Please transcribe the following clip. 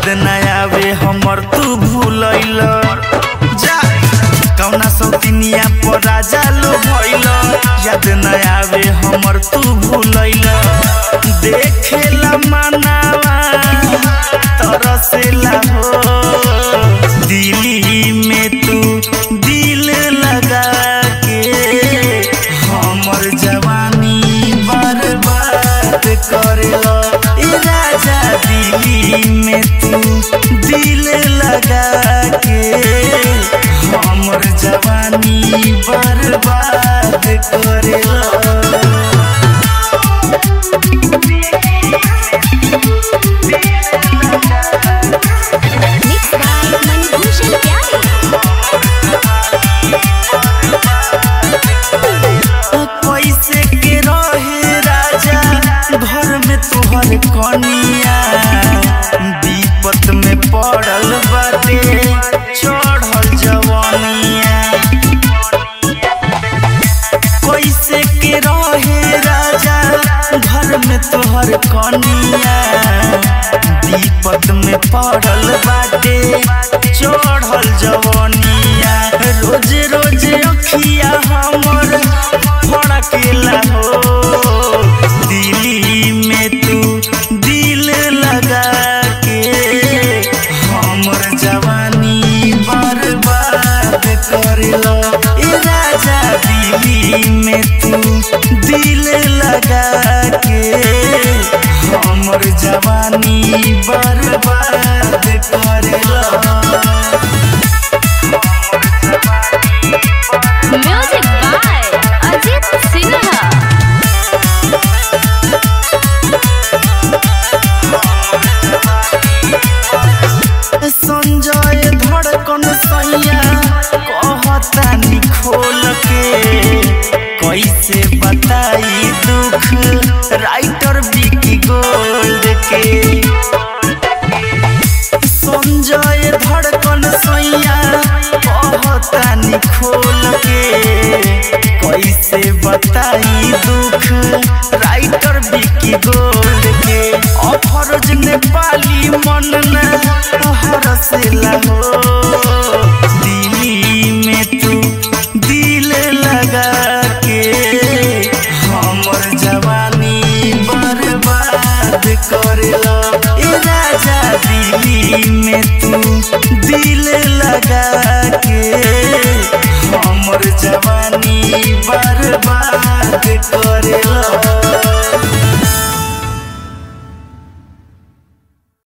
याद न आवे हमर तू भूलैल जा कौना सौतिनिया पर राजा लो भइल याद न आवे हमर तू भूलैल देखेला मनावा तरसेला हो दिल्ली में तू दिल लगा के हमर जवानी बर्बाद करेला ए राजा दिल्ली में तू दिल लगा के हमर जवानी बर्बाद करेला Mixed by Manibhushan Pyare. पैसे के रहे राजा घर में तोहर कनिया विपत में पड़ल बाटे चढ़ल जवानिया पैसे के रहे राजा घर में तोहर कनिया विपत में पड़ल बाटे चढ़ल जवानिया रोज रोज अखिया हमर फड़केला हो दिल्ली में तू दिल लगा के हमर जवानी बर्बाद करेला ए राजा दिल्ली में तू दिल लगा के हमर जवानी बर्बाद करेला Music by Ajit Sinha. Sanjay धड़कन सैया कहता निखोल के कैसे बताई दुख राइटर विकी गोल्ड के संजय धड़कन सैया कहता निखोल के कैसे बताई दुख राइटर विकी गोल्ड के अफरोज नेपाली मन न हरसेला हो दिल्ली में तू दिल लगा के हमर जवानी बर्बाद करेला ए राजा दिल्ली में तू दिल लगा के हमर जवानी बर्बाद करेला